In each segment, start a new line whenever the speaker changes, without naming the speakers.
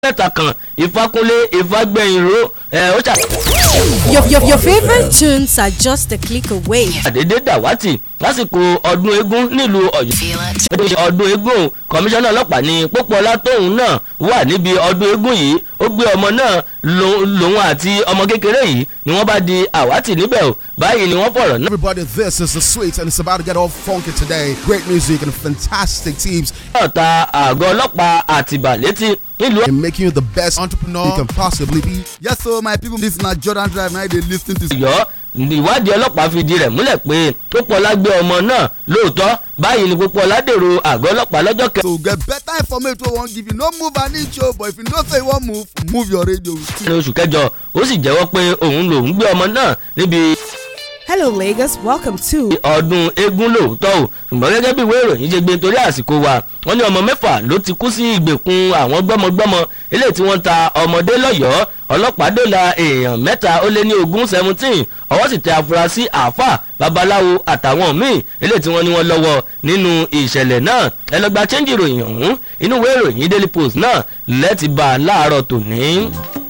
mẹ́ta kan ìfakunlé ìfagbẹ̀yìnró ẹ̀ ó ṣà.
Your, your, your favorite tunes are just a click away.
àdédé dàwátì lásìkò ọdún eégún nílùú ọ̀yọ́. ọdún eégún kọmíṣánná ọlọ́pàá ní pópóọlá tóun náà wà níbi ọdún eégún yìí ó gbé ọmọ náà lòun àti ọmọ kékeré yìí ni wọ́n bá di àwátì níbẹ̀ o báyìí ni wọ́n fọ̀rọ̀ náà.
Everybody, this is the sweet, and it's about to get all funky today. Great music and fantastic teams
náà ta àgọ́ ọlọ́pàá àtìbà létí nílùú
in making you the best entrepreneur you can possibly be.
yes so my people this na jordan drive na i dey lis ten to.
ọ̀yọ́ ìwádìí ọlọ́pàá fìdí rẹ̀ múlẹ̀ pé pópóọlá gbé ọmọ náà lóòótọ́ báyìí ni pópóọlá dèrò àgọ́ ọlọ́pàá lọ́jọ́ kẹ.
to get better information wey we wan give you no move an inch o but if you know say you wan move move your radio with
ní oṣù kẹjọ ó sì jẹ́wọ́ pé òun lòún gbé ọmọ náà níbi
Hello, Lagos. Welcome to
ọdún eégún lóòótọ́ o ṣùgbọ́n gẹ́gẹ́ bí ìwé ìròyìn ṣe gbé torí àsìkò wa wọ́n ní ọmọ mẹ́fà ló ti kú sí ìgbèkùn àwọn gbọ́mọgbọ́mọ eléyìí tí wọ́n ta ọmọdé lọ́yọ̀ọ́ ọlọ́pàá dóòlà èèyàn mẹ́ta ó lé ní ogún seventeen ọwọ́ sì tẹ afurasí àáfà babaláwo àtàwọn míì eléyìí tí wọ́n ní wọ́n lọ́wọ́ nínú ìṣẹ̀lẹ̀ náà ẹ lọ gba chẹ́ńjì ìròyìn ọ̀hún inú ìwé ìròyìn daily post náà lẹ́ẹ̀tì bá a láàárọ̀ tòní.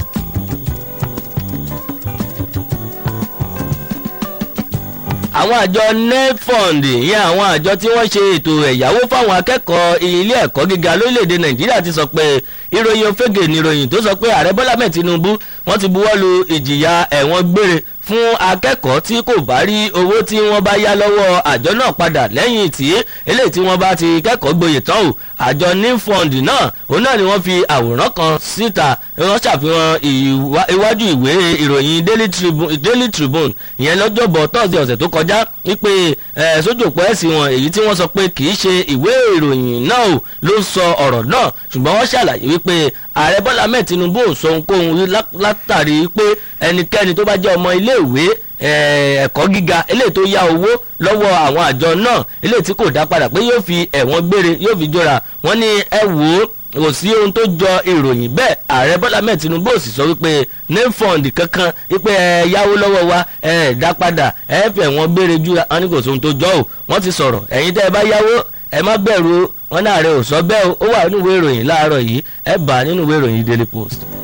àwọn àjọ nefond ìyẹn àwọn àjọ tí wọ́n ṣe ètò ẹ̀yáwó fáwọn akẹ́kọ̀ọ́ ilé ẹ̀kọ́ gíga lórílẹ̀‐èdè nàìjíríà ti sọ pé ìròyìn òfegè nìròyìn tó sọ pé ààrẹ bọ́lá mẹ́ẹ̀ tinubu wọ́n ti buwọ́ lu ìjìyà ẹ̀wọ̀n gbére fún akẹ́kọ̀ọ́ tí kò bá rí owó tí wọ́n bá yá lọ́wọ́ àjọ náà padà lẹ́yìn tí eléyìí tí wọ́n bá ti kẹ́kọ̀ọ́ gboyè tán o àjọ nefond náà òun náà ni wọ́n fi àwòrán kan síta wọ́n ṣàfihàn iwájú ìwé ìròyìn daily tribune ìyẹn lọ́jọ́bọ̀ tọ́sídẹ̀ẹ́ ọ̀sẹ̀ tó kọjá wípé sójú òpó ẹ̀sìn wọn èyí tí wọ́n sọ pé kì í ṣe ìwé ìròyìn náà o ló sọ ọ̀rọ̀ náà ṣùgbọ́n wọ́n ṣàlàyé wípé ààrẹ bọ́lá mẹ́ẹ̀ tinubu ò sọ ohunkóhun látàrí pé ẹnikẹ́ni tó bá jẹ́ ọmọ iléèwé ẹ̀kọ́ gíga eléyìí tó yá owó lọ́wọ́ àwọn àjọ náà eléyìí tí kò dá padà pé yóò fi ẹ̀wọ̀n gbére yóò fi jóra wọ́n ní ẹ wò ó kò sí ohun tó jọ ìròyìn bẹ́ẹ̀ ààrẹ bọ́lá mẹ́ẹ̀ tinubu ò sì sọ wípé nefond kankan wípé ẹ yáwó lọ́wọ́ wa ẹ dá padà ẹ fẹ̀ wọ́n gbére jura wọn ní kò sóhun tó jọ o wọ́n ti sọ̀rọ̀ ẹ̀yin tẹ́ ẹ bá yáwó ẹ má bẹ̀rù wọn náà rẹ ò sọ bẹ́ẹ̀ o ó wà nínú ìwé ìròyìn láàárọ̀ yìí ẹ bá nínú ìwé ìròyìn daily post.